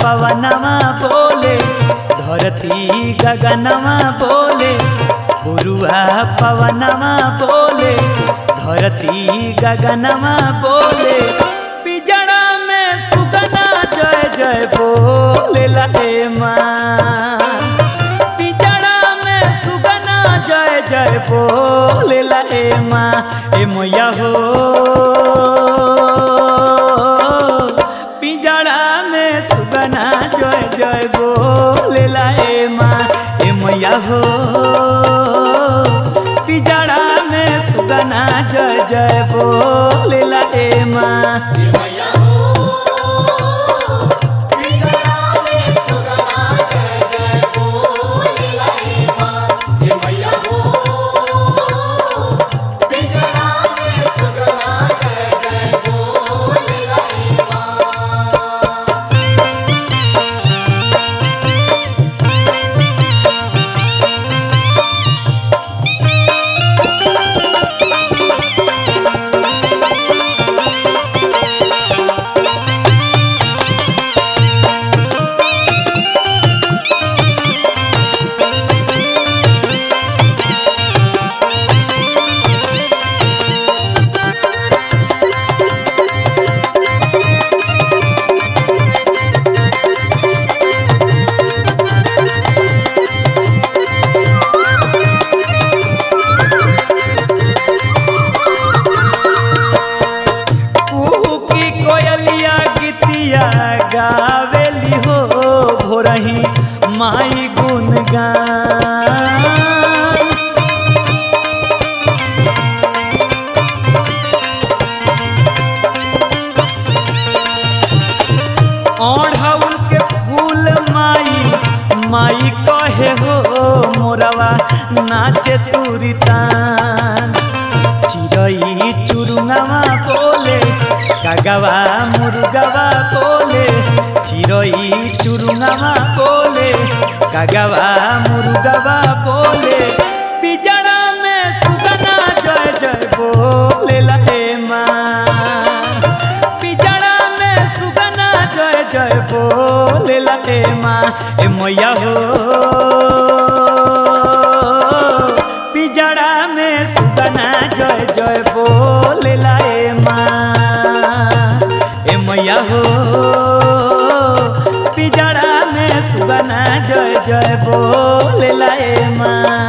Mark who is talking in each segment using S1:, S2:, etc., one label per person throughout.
S1: पवनवा बोले धरती गगनवा बोले गुरुआ पवनवा बोले धरती गगनवा बोले पिजड़ा में सुगना जय जय बोले लहे माँ पिजड़ा में सुगना जय जय बोले लहे माँ ए मैया हो पिजड़ा में सुगना जय जय बोले लहे माँ ए मैया हो पिजड़ा में सुगना जय जय बोले लहे माँ कुहू की कोयलिया गीतिया गावेली हो भोरही माई गुनगान ओढ़ौल के फूल माई माई कहे हो मोरवा नाचे तुरी तान चिरई चुरुंगवा बोले कागवा मुर्गवा बोले चिरई चुरुंगवा बोले कागवा मुर्गवा बोले पिजड़ा में सुगना जय जय बोले लहे माँ पिजड़ा में सुगना जय जय बोले लहे माँ ए मैया हो पिजड़ा में सुगना जय जय बोले लाए माँ ए मैया हो पिजड़ा में सुगना जय जय बोले लाए माँ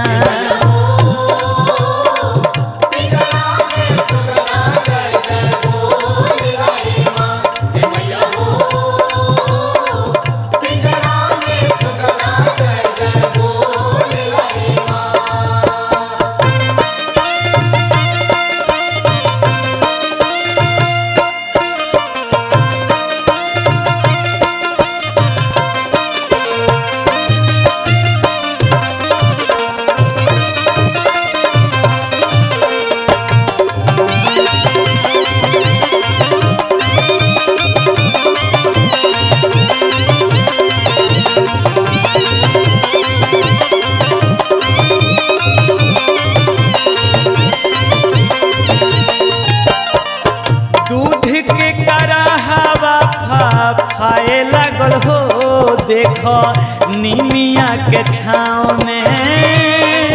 S1: दूध के कराहवा फा फाए लागल हो देख निमिया के छाँव में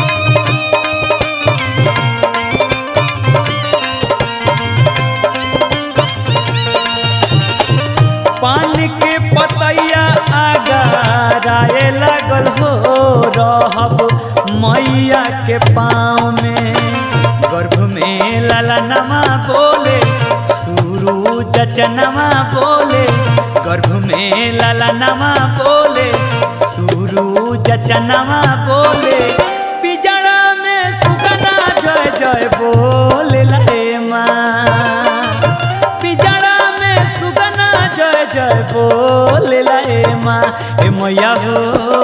S1: पान के पतैया आगाराए लागल हो रहब मैया के पाँव में गर्भ में ललनमा बोले सुरु चचनमा बोले गर्भ में ललनमा बोले सुरु चचनमा बोले पिजड़ा में सुगना जय जय बोले लहे माँ पिजड़ा में सुगना जय जय बोले लाए माँ ए मैया हो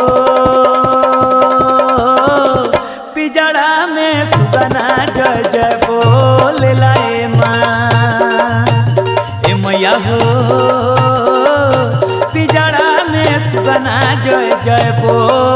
S1: पिजड़ा में सुगना जय जय बोले लाए माँ ए मैया हो पिजड़ा में सुगना जय जय बोले